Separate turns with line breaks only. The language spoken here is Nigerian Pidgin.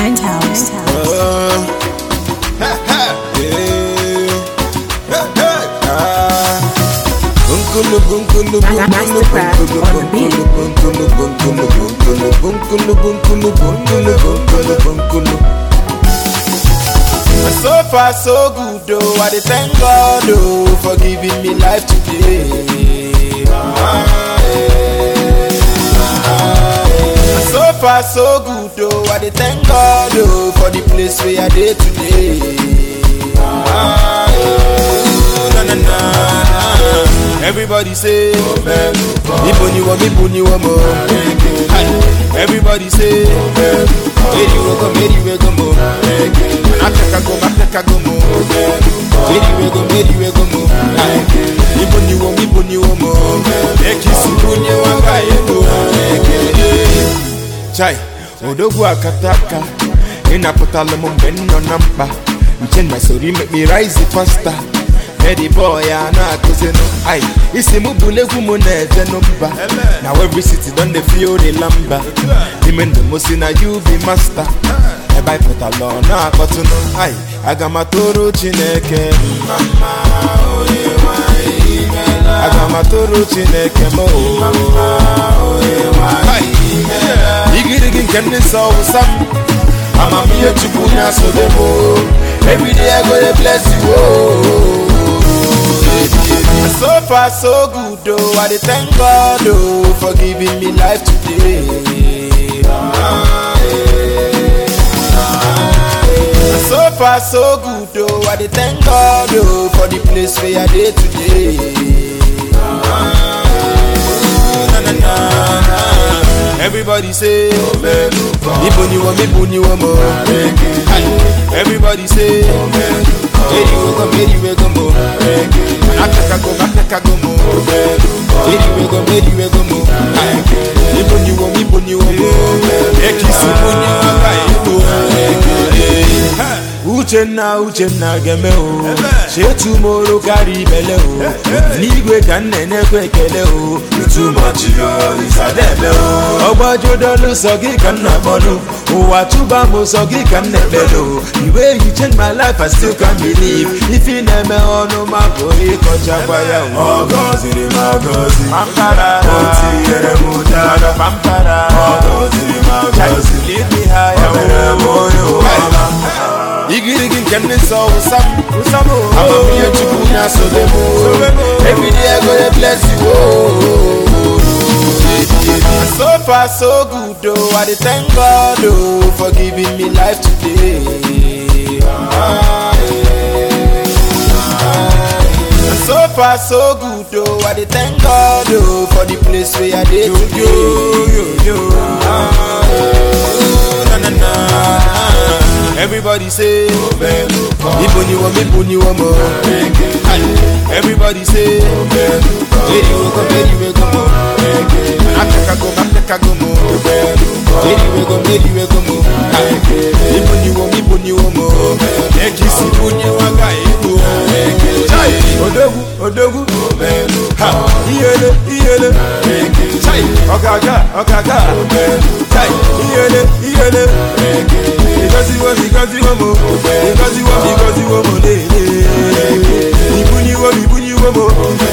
Penthouse.
So far so good though, I dey thank God oh for giving me life today. Ah, eh, ah, eh. So far so good though, I dey thank God oh for the place where I dey today. Ah, eh, na, na, na. Everybody say, Ibo ni wo, Ibo ni wo mo. Hi. Everybody say, Meri we go, Meri we go mo. Africa go, Africa go mo. Meri we go, Meri we go mo. Hi. Ibo ni wo, Ibo ni wo mo. Eki subu ni wanga ego. Chai, odogwu akataka ịnapụtala m mgbe m nọ na mkpa nche na sori make me rise faster Eddie boy a na-akụzinụ ai isi mụ bụla egwu m na-ejenụ mba na every city don dey feel the lamba ime ndụ m si na you be master ebe anyị pụtala ọ na-akpọtụnụ ai aga m atụrụ chineke mma mma, onye nwe anyị imeela. aga m atụrụ chineke m o Hai. igirigi nke ndị nsọ wụsa m amamihe chukwu na-asobe m o. everyday i go dey bless you o. So far so good oh, I dey thank God oh for giving me life today. Ah, eh, ah, eh. So far so good oh, I dey thank God oh for the place where I dey today. Ah, eh, na, na, na, na. Everybody say, Ibo ni wo, Ibo ni wo mo. Hi. Everybody say, Meri we go, Meri we go mo. Africa go, Africa go mo. Meri we go, Meri we go mo. Hi. Ibo ni wo, Ibo ni wo mo. Eki subu ni wanga ego. Uchenna Uchenna geme o chetumoro karịa ibele o n'igwe ka m na-enyekwa ekele o itumachi yo isadebe o ọgbajudolu sọ gị ka m na-akpọnụ ụwa tụba m sọ gị ka m na-ekpele o the way you change my life I still can't believe ife ị na-eme ọnụ ma bụ ịkọchakwa ya o
Ọgọziri m agọzi
pampara
O tinyere m ụdara
pampara
Ọgọziri m agọzi
lead me higher
O mere m onye ụwala
igirigi nke ndị nsọ wụsa m amamihe chukwu na-asobe m everyday I go dey bless you oh. so far so good oh I dey thank God oh for giving me life today Ah, eh, ah, eh. so far so good oh I dey thank God oh for the place where I dey today Ah, eh, na, na, na. Everybody say, Ibo ni wo, Ibo ni wo mo. Hi. Everybody say, Meri we go, Meri we go mo. Africa go, Africa go mo. Meri we go, Meri we go mo. Hi. Ibo ni wo, Ibo ni wo mo. Eki sibu ni wanga ego. Chai, odogwu, odogwu. Ha, iyele, iyele. Chai, ọ̀gàgà, ọ̀gàgà. Chai, iyele, iyele. Because you want, because you want more. Because you want, because you want more. Ibu ni wo, ibu ni wo mo.